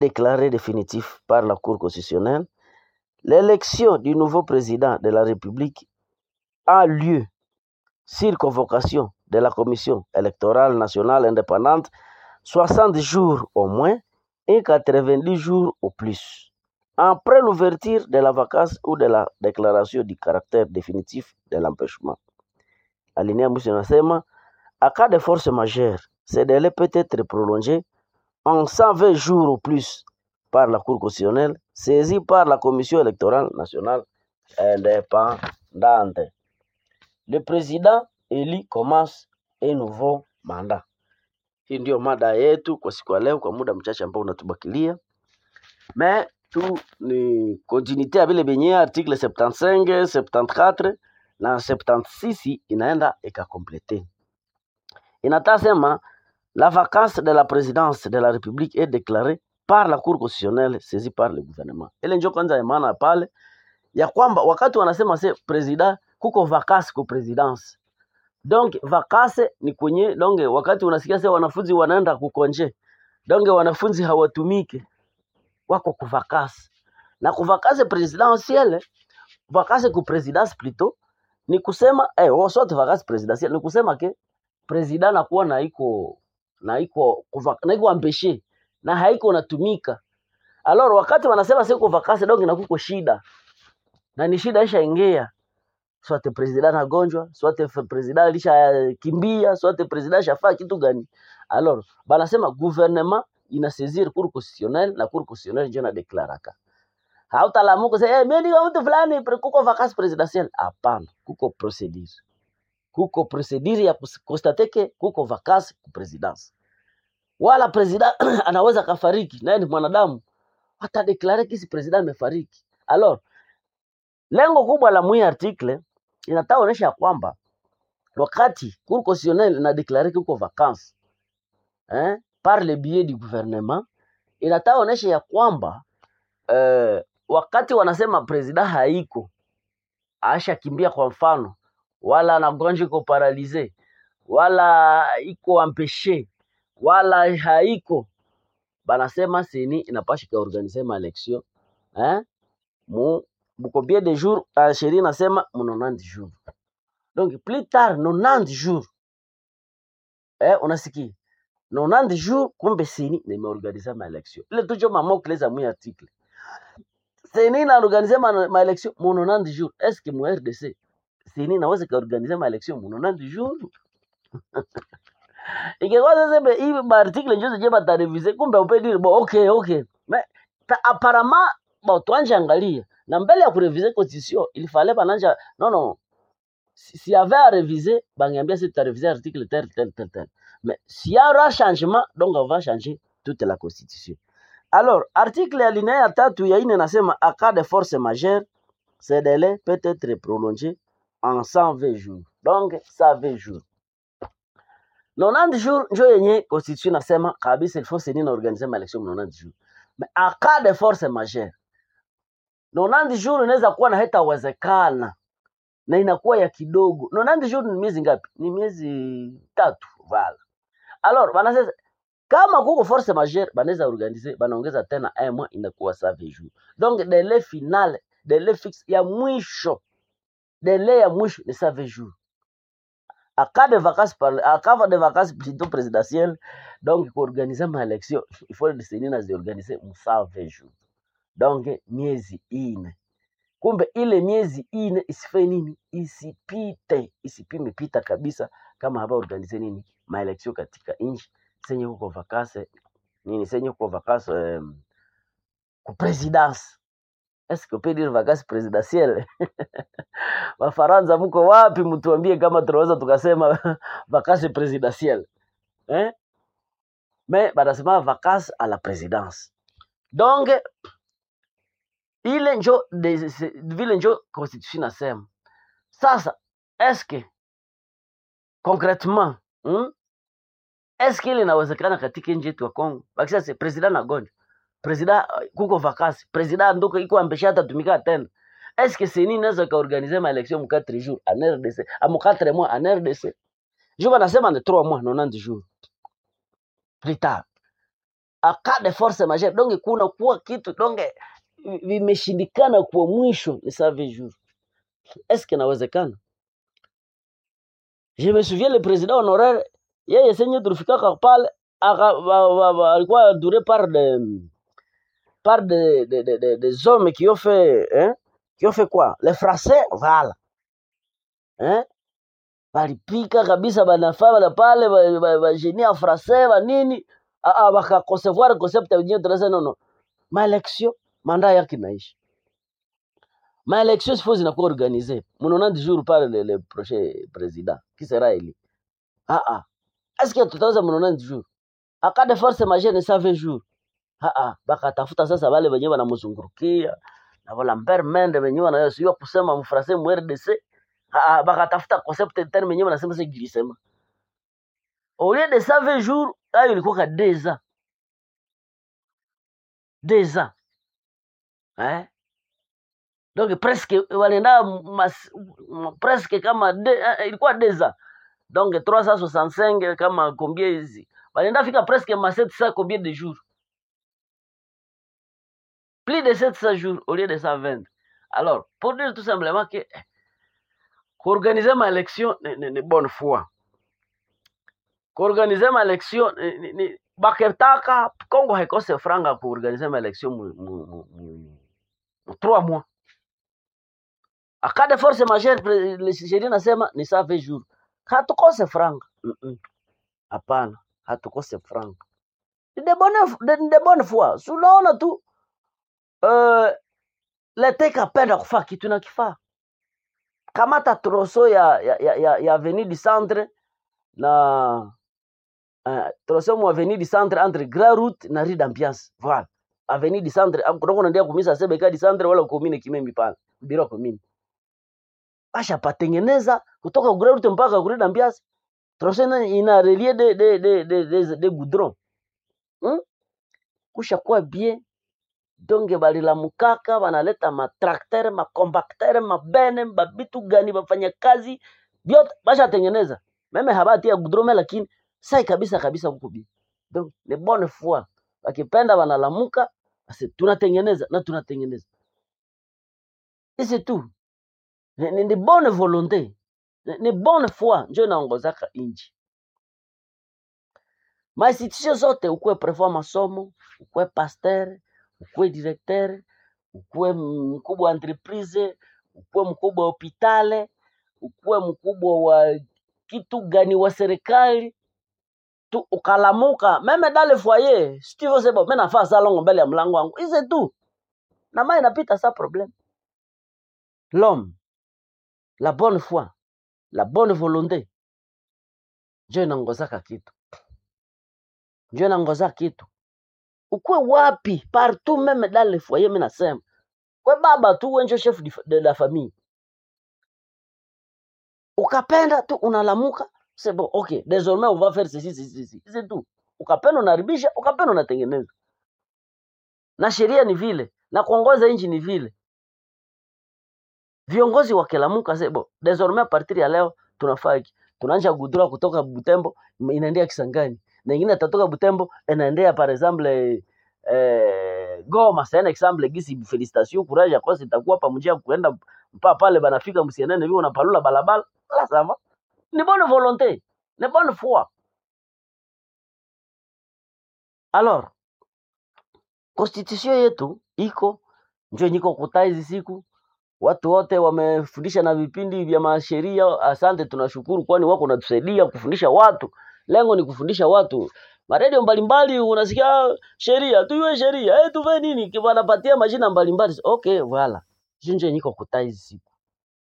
déclaré définitif par la Cour constitutionnelle, l'élection du nouveau président de la République a lieu sur convocation de la Commission électorale nationale indépendante 60 jours au moins et 90 jours au plus. Après l'ouverture de la vacance ou de la déclaration du caractère définitif de l'empêchement. Alinéa mwisho inasema à cas de force majeure, ce délai peut être prolongé en 120 jours au plus par la Cour constitutionnelle, saisie par la Commission électorale nationale indépendante. Le président élu commence un nouveau mandat. Hii ndio mada yetu kwa siku ya leo, kwa muda mchache ambao unatubakilia. Me tu ni continuité ya vile vyenyewe article 75, 74 na 76 inaenda ikakomplete. Inataka sema la vacance de la présidence de la République est déclarée par la Cour constitutionnelle saisie par le gouvernement. Ile ndio kwanza ya maana pale ya kwamba wakati wanasema se president kuko vacance ku presidence donc vacance ni kwenye donge, wakati unasikia se wanafunzi wanaenda kukonje, donge wanafunzi hawatumike, wako kuvakasi na kuvakasi presidentielle, vacance ku presidence plutôt ni kusema eh, oh, soit vacance presidentielle ni kusema ke president nakuwa na iko na iko kuva- na iko ambeshe na haiko natumika. Alors wakati wanasema siko vacance donc na kuko shida na ni shida ishaingia swate president anagonjwa, swate f- president alishakimbia, swate president ashafaa kitu gani. Alors banasema gouvernement inasaisir cour constitutionnelle na cour constitutionnelle ndio inadeklaraka. Hautalamuka sasa eh, mimi niko mtu fulani pre- kuko vacances presidentielle. Hapana, kuko procedure. Kuko procedure ya kus- constate ke kuko vacances ku presidence. Wala president anaweza kafariki, naye ni mwanadamu, atadeklare kisi president amefariki. Alors lengo kubwa la mwi article inataka onyesha ya kwamba wakati cour constitutionnelle inadeklare kuko vacances eh, par le biais du gouvernement inataka onyesha ya kwamba eh, wakati wanasema president haiko ashakimbia kwa mfano, wala anagonjwa iko paralize, wala iko ampeshe, wala haiko, banasema seni inapasha kaorganize ma election eh, mu mu combien de jours uh, sheria inasema mu 90 jours donc plus tard 90 jours eh, unasikia 90 jours kumbe seni nimeorganize ma election ile tujo mamokle za mwi article seni inaorganize ma, ma election mu 90 jours est-ce que mu RDC seni inaweza kaorganize ma election mu 90 jours ingekuwa sasa be- hii maartikle njo zenye batarevize kumbe upedi bo okay okay mais ta- apparemment bo tuanje angalia na mbele ya kurevize constitution il fallait bananja non non si, si y avait à réviser bangiambia si tutareviser article tel tel tel tel mais s'il y aura changement donc on va changer toute la constitution alors article ya linéa ya tatu ya ine nasema à cas de force majeure ce délai peut être prolongé en 120 jours donc 120 jours 90 jours njo yenye constitution nasema kabisa il faut seni na organiser ma election mu 90 jours mais à cas de force majeure 90 jours inaweza kuwa na haitawezekana na inakuwa ya kidogo 90 jours ni miezi ngapi ni miezi tatu vala alors banasema kama kuko force majeure banaweza organiser banaongeza tena un mois inakuwa 120 jours donc délai final délai fixe ya mwisho délai ya mwisho ni 120 jours à cas de vacances par à cas de vacances plutôt présidentielles donc pour organiser ma élection il faut décider na ziorganiser mu 120 jours donc miezi ine kumbe ile miezi ine isife nini isipite isipime pita kabisa kama haba organize nini maeleksio katika nchi senye huko vakase nini senye huko vakase um, ku presidence est-ce que on peut dire vacances présidentielles wafaransa mko wapi mtuambie kama tunaweza tukasema vacances présidentielles eh mais banasema vacances à la présidence donc ile njo de- se- vile njo constitution nasema sasa eske concretement hmm? eske ile inawezekana katika nchi yetu ya Kongo bakisha se president nagonjwa president uh, kuko vakasi president nduko iko ambesha atatumika tena eske seni inaweza kaorganize ma election mu 4 jours en RDC amu 4 mois en RDC je banasema ni 3 mois 90 jours plus tard aka de force majeure donge kuna kuwa kitu donge vimeshindikana kwa mwisho ni save jour est-ce que inawezekana je me souviens le président honoraire yeye senye tulifikaka pale aka ba- ba- ba- alikuwa entouré par de par de, de, de, de, des hommes qui ont fait hein, qui ont fait quoi les français voilà hein balipika kabisa banafaa bana pale ba- ba- bagenie ya français banini Ah, ah, bakaconcevoir concept yenyewe tunasema no no maelection manda yake inaisha maelection sifo zinakuwa organize mnaona du jour par le, le prochain président qui sera élu ah ah est-ce que tutaweza mnaona du jour aka de force majeure ne savait jour ah ah bakatafuta sasa wale wenyewe wanamzungurukia na wala mbere mende wenyewe wanayosiwa kusema mfrase mu RDC ah ah bakatafuta concept terme wenyewe wanasema sasa gilisema au lieu de savait jour ayo ilikuwa ka deux ans deux ans eh donc presque walienda mas, m- presque kama de, eh, ilikuwa deux ans donc 365 kama combien hizi walienda fika presque ma 700 combien de jours plus de 700 jours au lieu de 120 alors pour dire tout simplement que kuorganize ma élection ni, ni, ni bonne foi kuorganize ma élection ni, ni, ni, baketaka Kongo haikose franga kuorganize ma élection mu, mu, mu, mu, mu 3 mois akade force majeure pre- le- sheria nasema ni saa 20 jours hatukose franga Mm-mm. hapana hatukose franga Ni de bonne de, de bonne foi Si unaona tu uh, lete kapenda kufaa kitu na kifaa kamata troso ya ya, ya, ya, ya avenue du centre na uh, troso mu avenue du centre entre grand route na rue d'ambiance voilà avenue du centre am- kutoko naendelea kumisa sebeka du centre wala komine kimembi pale biro komine basha patengeneza kutoka grand route mpaka rue d'ambiance troso ina ina relie de de de de, de, de goudron hmm? kusha kuwa bien donge balilamukaka banaleta matraktere makombaktere mabene babitu gani bafanya kazi vyote bashatengeneza meme habatia gudrome lakini sai kabisa kabisa huko bi donc ni bonne foi wakipenda banalamuka basi tunatengeneza na tunatengeneza isi tu ni, ni, ni bonne volonté ni, ni bonne foi njo inaongozaka inji mainstitution zote ukuwe prefet wa masomo ukuwe pasteur ukuwe directeur ukuwe mkubwa wa entreprise ukuwe mkubwa wa hopitale ukuwe mkubwa wa kitu gani wa serikali tu ukalamuka meme dale foyer stivyo sebo mi nafaa saa longo mbele ya mlango wangu ize tu na mai inapita sa problème l'homme la bonne foi la bonne volonté njo inangozaka kitu njo inangoza kitu ukuwe wapi partout meme dans le foyer mi nasema kwe baba tu wenjo chef di- de la famille ukapenda tu unalamuka c'est bon ok désormais on va faire ceci ceci ceci c'est tout ukapenda unaribisha ukapenda unatengeneza na sheria ni vile na kuongoza nchi ni vile viongozi wakilamuka c'est bon désormais à partir ya leo tunafaa hiki tunaanza gudura kutoka butembo inaendea kisangani na ingine atatoka butembo inaendea par exemple eh, goma c'est un exemple gisi félicitation courage akosi itakuwa pamoja kuenda mpaka pale banafika msienene vile unapalula balabala la ça va ni bonne volonté ni bonne foi alors constitution yetu iko njo niko kutaa hizi siku watu wote wamefundisha na vipindi vya masheria asante tunashukuru kwani wako natusaidia kufundisha watu lengo ni kufundisha watu maredio mbalimbali unasikia "Ah, sheria tuyue sheria eh tuve nini Ki- wanapatia majina mbalimbali okay voilà jinje niko kutaa hizi siku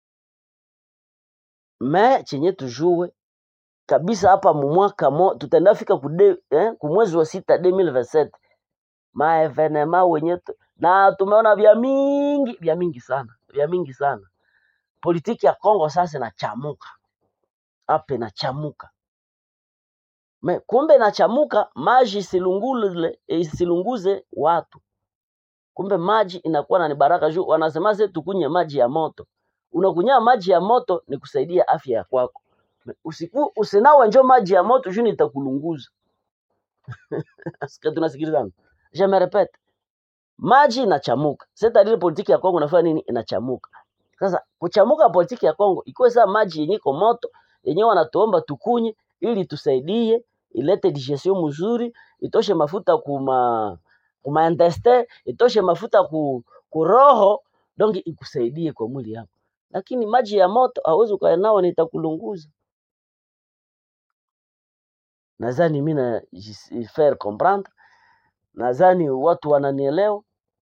me chenye tujue kabisa hapa mumwaka mo tutaenda fika kude, eh, kumwezi wa sita 2027 maevenema wenye tu- na tumeona vya mingi vya mingi sana vya mingi sana politiki ya Kongo sasa inachamuka hapa inachamuka Me, kumbe inachamuka maji isilungule isilunguze watu kumbe maji inakuwa na ni baraka juu wanasema se tukunye maji ya moto unakunya maji ya moto ni kusaidia afya ya kwako Me, usiku usinawe njo maji ya moto juu nitakulunguza Sikia tunasikilizana. Je me répète. Maji inachamuka. C'est-à-dire politiki ya Kongo inafanya nini? Inachamuka. Sasa kuchamuka politiki ya Kongo ikuwe saa maji yenye iko moto yenyewe wanatuomba tukunye ili tusaidie ilete digestion mzuri, itoshe mafuta kuma kuma intestin, itoshe mafuta ku, ku roho donc ikusaidie kwa mwili yako. Lakini maji ya moto hauwezi ukae nao, nitakulunguza. Nadhani mimi na jis- faire comprendre, nadhani watu wananielewa.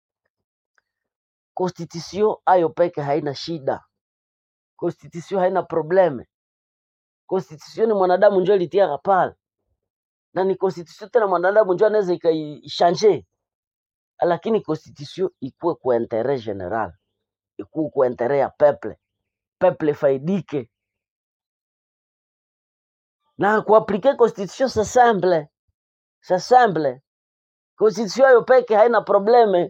Constitution ayo peke haina shida, constitution haina probleme. Constitution ni mwanadamu njo alitiaka pale, na ni constitution tena mwanadamu njo anaweza ikaishange, lakini constitution ikuwe kwa interet general, ikuwe kwa interet ya peuple, peuple faidike na kuaplike constitution c'est simple, c'est simple. Constitution ayo peke haina probleme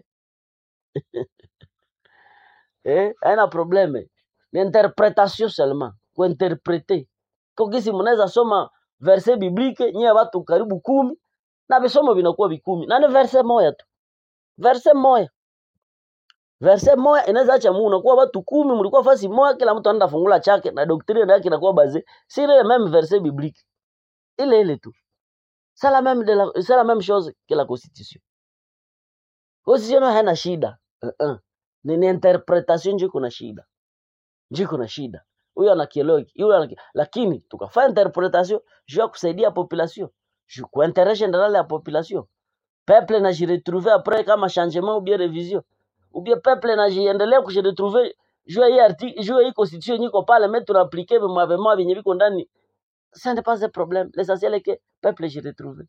eh, haina probleme, ni interpretation seulement, kuinterprete kokisi. Mnaweza soma verse biblique nyie watu karibu kumi na visomo vinakuwa vikumi na ni verse moja tu, verse moja verse moja inaweza acha mu unakuwa watu kumi mlikuwa fasi moja, kila mtu anaenda fungula chake na doctrine yake inakuwa base si ile même verse biblique ile ile tu, c'est la même de la c'est la même chose que la constitution. Constitution haina shida uh -uh. Ni, ni interpretation ndio kuna shida, ndio kuna shida. Huyo anakielewa hiki, huyo anaki... lakini tukafanya interpretation juu ya kusaidia population, juu kwa intérêt général ya population. Peuple na jiretrouver après kama changement ou bien révision ou bien peuple na jiendelea kujiretrouver juu ya hii article juu ya hii constitution yenye iko pale, mais tunaappliquer mavema vyenye viko ndani, ça n'est pas un problème. L'essentiel est que peuple jiretrouve.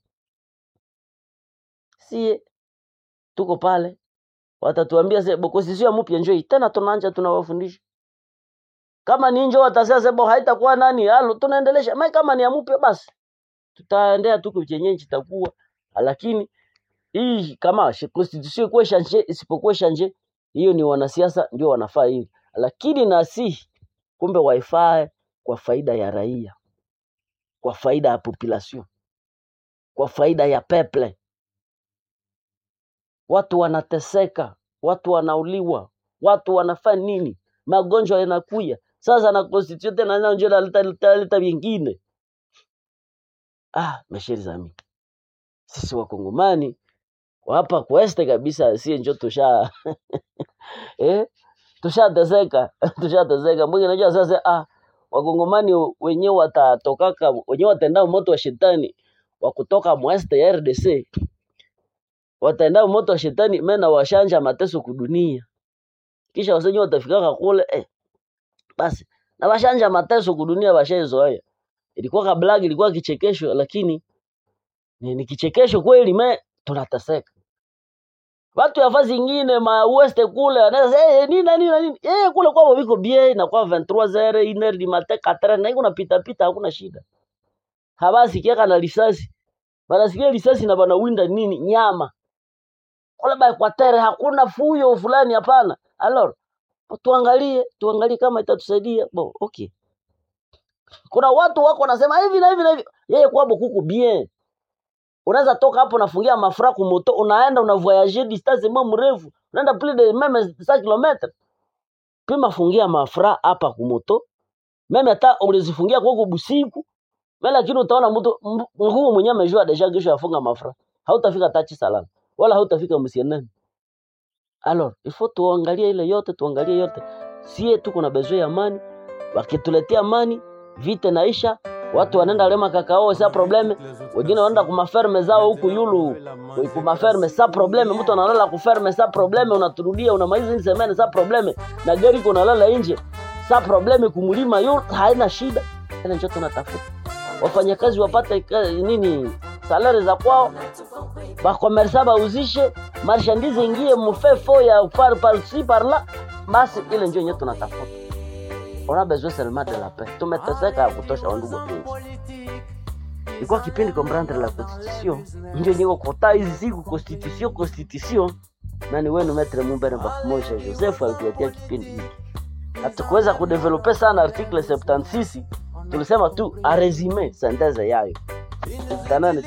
Si tuko pale watatuambia se bo constitution mpya njoo hii. tena, tunaanja tunawafundisha kama ni njoo, watasema sebo haitakuwa nani halo, tunaendelesha mai, kama ni ya mpya basi tutaendea tu chenye chitakuwa, lakini hii kama shi- constitution ikuwe shanje isipokuwa shanje, hiyo ni wanasiasa ndio wanafaa hivi, lakini nasi kumbe waifaa kwa faida ya raia, kwa faida ya population, kwa faida ya peple. Watu wanateseka, watu wanauliwa, watu wanafanya nini, magonjwa yanakuya sasa, na constitution tena nayo ndio inaleta leta leta vingine. Ah, mesheri zami, sisi wakongomani wa hapa kweste kabisa, sie njo tusha eh, tushateseka tushateseka. Mwingi najua sasa, ah, wakongomani wenyewe watatokaka wenyewe wataenda moto wa shetani wa kutoka mweste ya RDC wataenda moto wa shetani mena washanja mateso kudunia, kisha wasenye watafikaka kule eh, basi na washanja mateso kudunia washaizoea. Ilikuwa kablag, ilikuwa kichekesho, lakini ni, ni kichekesho kweli, me tunateseka. Watu ya fazi ingine ma weste kule anaweza sema eh, nini na nini na nini eh, kule kwao viko bie na kwa 23h iner di mate 4 na iko napita pita, hakuna shida. Habasikia kana risasi, banasikia risasi na banawinda nini nyama kule ba Equateur, hakuna fuyo fulani, hapana. Alors tuangalie tuangalie kama itatusaidia bo, okay. Kuna watu wako wanasema hivi na hivi na hivi, yeye kwabo kuku bien unaweza toka hapo unafungia mafura kumoto, unaenda una voyager distance mo mrefu, unaenda plus de meme 5 km, pima fungia mafura hapa kumoto, meme hata ulizifungia kwa busiku mimi, lakini utaona mtu m- nguu mwenyewe amejua deja kesho afunga mafura, hautafika tachi salama wala hautafika msienene. Alors il faut tuangalie ile yote, tuangalie yote, sie tuko na besoin ya amani. Wakituletea amani, vita naisha, watu wanaenda lema kakao sa probleme, wengine wanaenda kumaferme zao huku yulu kumaferme sa probleme, mtu analala kuferme sa probleme, unaturudia unamaliza ni semene sa probleme, na gari iko nalala nje sa probleme, kumulima yu haina shida. Ile ndio tunatafuta, wafanyakazi wapate ka- nini salari za kwao, bakomersa bauzishe marchandise ingie mufefo ya par par ci par là, basi ile ndio yenyewe tunatafuta. On a besoin seulement de la paix. Tumeteseka ya kutosha, wandugu wapenzi. Ilikuwa kipindi comprendre la constitution, ndio niko kota hizi siku constitution constitution, na ni wenu Maitre Mumbere Bakumoja Joseph alituletea kipindi hiki. Hatukuweza kudevelope sana article 76 tulisema tu a resume synthèse yayo. Tukutanane